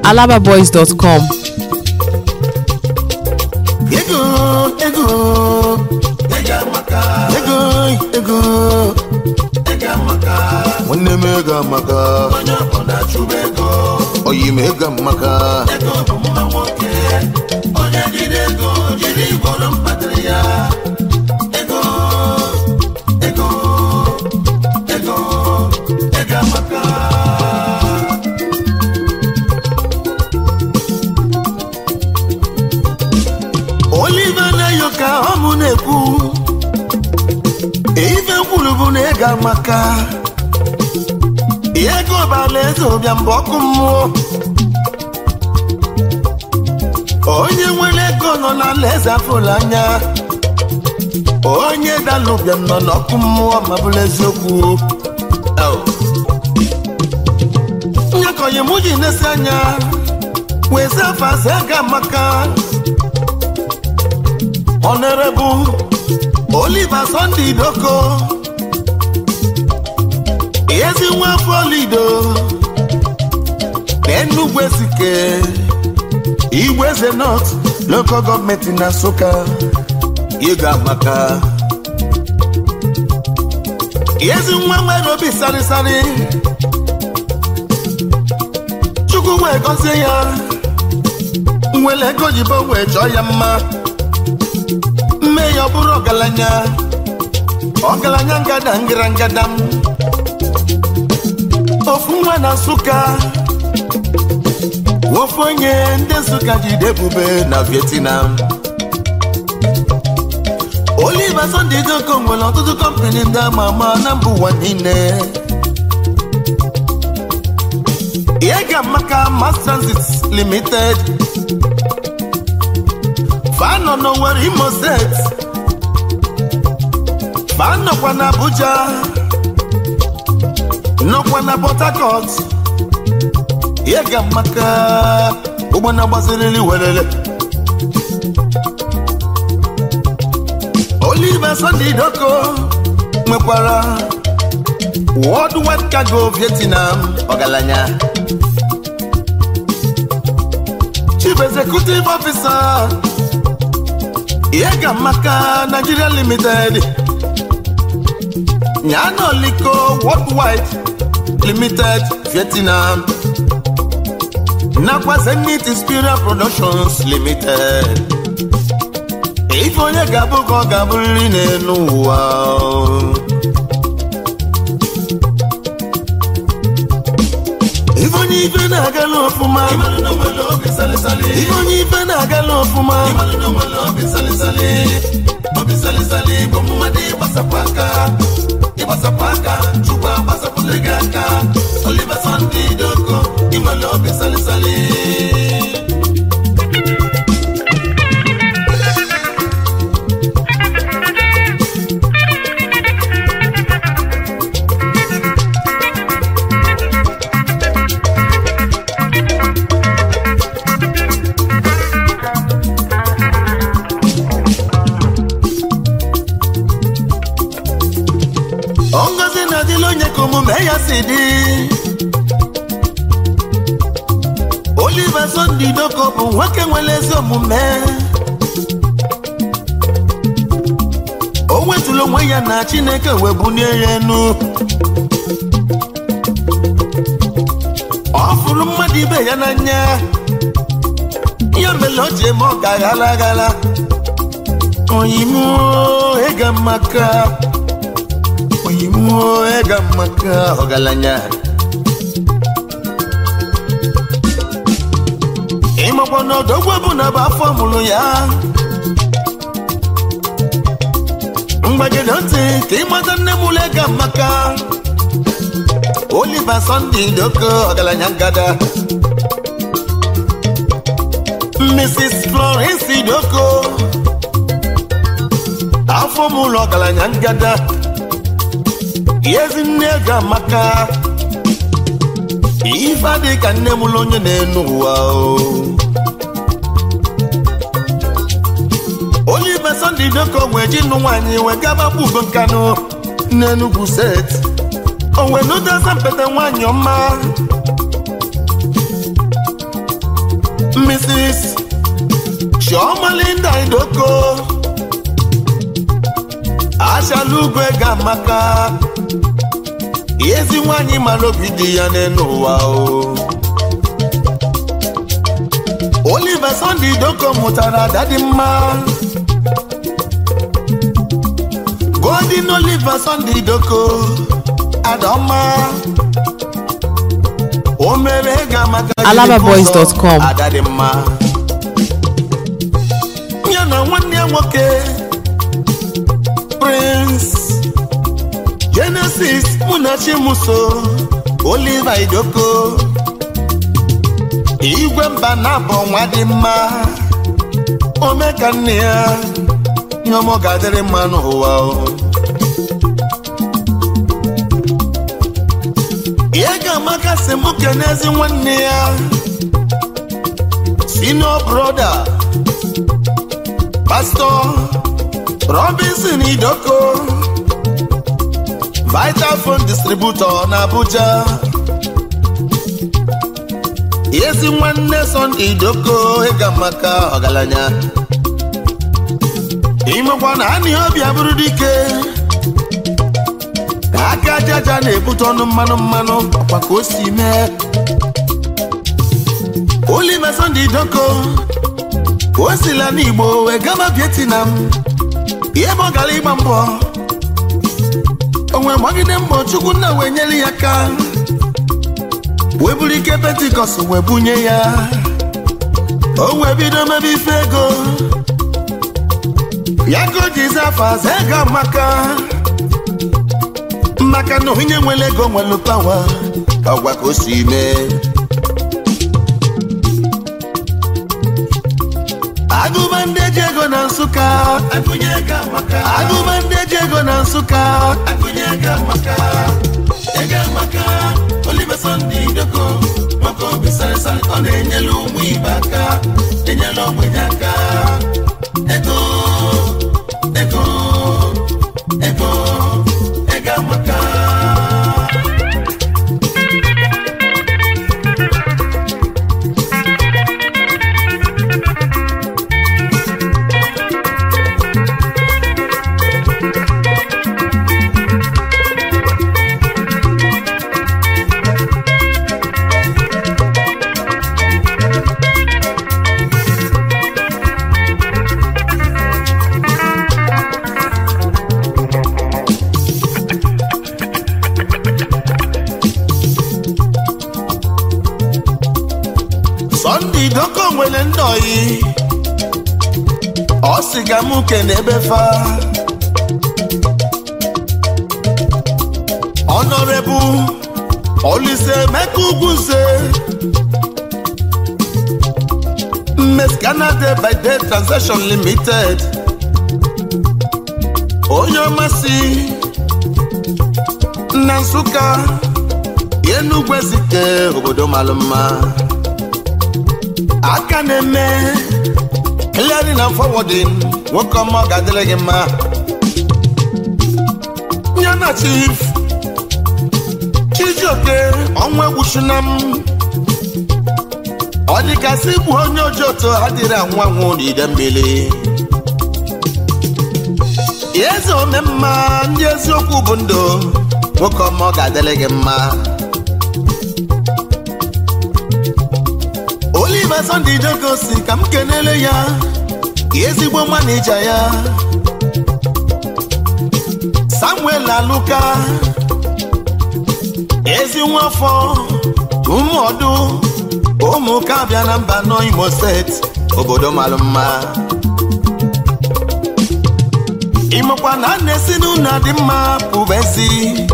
alababoys.com ego ego ego ego nwanne m ego amaka oyi m ego amaka olive na-eyo ka ọ mụ na-ekwu ife kwuru bụ na ego amaka ego bụ alaeze ụbịam bụ ọkụ mmụọ onye nwere ego nọ n'alaeze afụla anya onye dala ụbịam nọ n'ọkụ mmụọ ma bụrụ eziokwu nyakọnye mụ ji nesi anya wee zafasa ego amaka Honorable Oliver Sunday Doko ezi nwa afọ lido n'Enugu Ezike Igweze North Local Government na Nsụka ịga maka ezi nwa nwere obi sarịsarị Chukwu wee gọzie ya nwere ego jibo wee chọọ ya mma mme ya ọ bụrụ ọgaranya ọgaranya ngada ngara ngada m ofu nwa na nsụka ofu onye ndị nsụka jide ebube na vietnam Oliver Sunday Doko nwere ọtụtụ kọmpani ndị ama ama na mba ụwa niile Yega Maka Mass Transit Limited fanọ n'Owerri Imo State fanọkwa na Abuja nọkwa na Port Harcourt Yega Maka ụgbọ na-agbaziriri werere Oliver Sunday Doko nwekwara Worldwide Cargo Vietnam ọgaranya Chief Executive Officer Yega Maka Nigeria Limited Nyano Liko Worldwide Limited Vietnam nakwa Zenith Inspiral Productions Limited ife onye ga-abụ ka ọ ga-abụrịrị n'elu ụwa ife onye ife na-agala ọfụma ife onye ife na-agala ọfụma ịgbasapụ aka chukwu agbasapụla gị aka Oliver Sunday Doko ịmala obi salisali ngozi na-adịla onye ka omume ya si dị Oliver Sunday Doko bụ nwoke nwere ezi omume o wetụrụ onwe ya na Chineke wee bulie ya enu ọ fụrụ mmadụ ibe ya n'anya ya mere o ji eme ọ ga aghara aghara oyimo ịga maka oyimo ịga maka ọgaranya ịmakwa na odogwu bụ na bụ afọ mụrụ ya mgbagide ntị ka ịmata nne mụrụ ịga maka Oliver Sunday Doko ọgaranya ngada Mrs. Florence Doko afọ mụrụ ọgaranya ngada Ezinne ga amaka ife adị ka nne m ụlọ onye na-enu ụwa o Oliver Sunday Doko wee ji nụ nwaanyị wee gaba gbugo nkanụ n'Enugu steeti o wee nụta asampete nwaanyị ọma mrs chioma idoko achala ugwe ga-amaka ezi nwanyị mara obi dị ya n'elu ụwa o Oliver Sunday Idoko mụtara ada dị mma Golden Oliver Sunday Idoko Adaọma o mere ga maka alababoys.com. ada dị mma ya na nwanne ya nwoke Prince Genesis Munachimuso Oliver Idoko igwe mba na-abụ nwa dị mma ome ka nne ya ihe ọmọ ga-adịrị mma n'ụwa o. ihe ga-amaka si mụ kenezi nwanne ya senior brother pastor Robinson Idoko Vital Phone Distributor na Abuja ezi nwanne Sunday Idoko ịga maka ọgaranya imekwa na anị obi abụrụ dike ka aka ajaja na-ebute ọnụ mmanụ mmanụ ọkwa ka o si mee Oliver Sunday Idoko o sila n'Igbo wee gaba Vietnam ihe bụ ọ gara ịgba mbọ onwe gbagide mbọ Chukwu nna wee nyere ya aka wee buru ike pentikọst wee bunye ya o wee bido mebe ife ego ya ka o jizi afọ aza ego amaka maka na onye nwere ego nwere pawa ọgwa ka o si mee agụba ndị eji ego na nsụka agụba ndị eji ego na nsụka ego amaka Oliver Sunday Idoko maka obi sarịsarị ọ na-enyere ụmụ ibe aka enyela ogbenye aka ego ego ego ego amaka Sunday Idoko nwere ndị oyi ọ sị ga mụ kene ebe fa Honorable Olise Emeka Ugwuze Mmes Canada by Day Transaction Limited onye ọmasị na Nsụka Enugwu Ezike obodo malụ mma aka na-eme clearing and forwarding nwoke ọma ọ ga-adịrị gị mma ya na chief chijioke ọnwa egwuchuna m ọ dịgasị bụ onye ojoto adịrị anwụ anwụ n'ide mmiri eze omemma ndị eziokwu bụ ndụ nwoke ọma ọ ga-adịrị gị mma Oliver Sunday Idoko si ka m kenele ya ezigbo manija ya Samuel Aluka ezi nwafọ ụmụọdụ ụmụka abịa na mba nọ Imo steeti obodo mara mma ịmakwa na a na-esi n'ụlọ dị mma pụbezi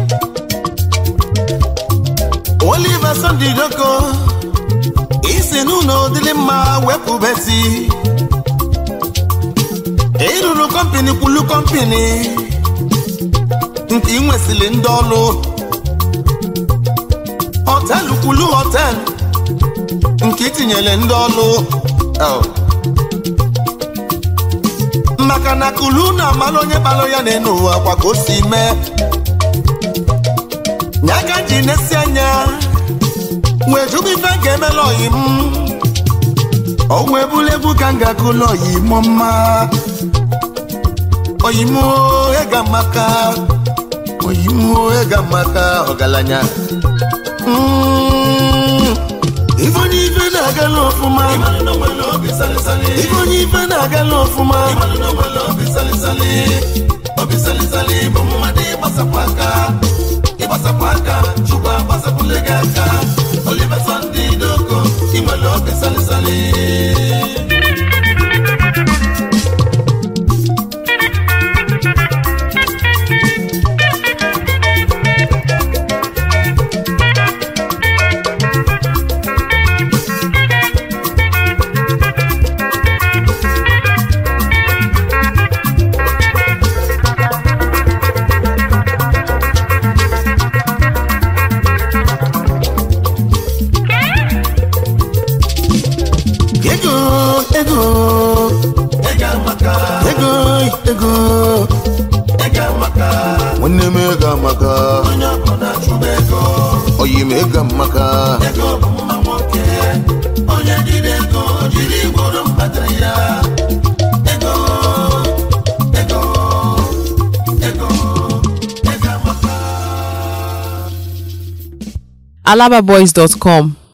Oliver Sunday Idoko isi n'ụlọ dịrị mma wepụbezi ịrụrụ kọmpini kwulu kọmpini nke ị nwesịrị ndị ọrụ họtelụ kwulu họtelụ nke itinyere ndị ọrụ Oh. maka na kulu na-amalụ onye kpalụ ya n'elu ụwa kwa ka o si mee nyaka ji nesi anya wee jụba ife ga-emela oyi m ọnwa ebula egwu ka m ga-akụlụ oyimo mma oyimo ịga maka oyimo ịga maka ọgaranya Mm. ife onye ife na-agala ọfụma ife onye ife na-agala ọfụma bụ mmadụ ịgbasapụ aka ịgbasapụ aka chukwu agbasapụle gị aka Oliver Sunday Dogo ịnwere obi salịsalị ego ego ego ego nwanne m ego amaka oyi m ego amaka alababoys.com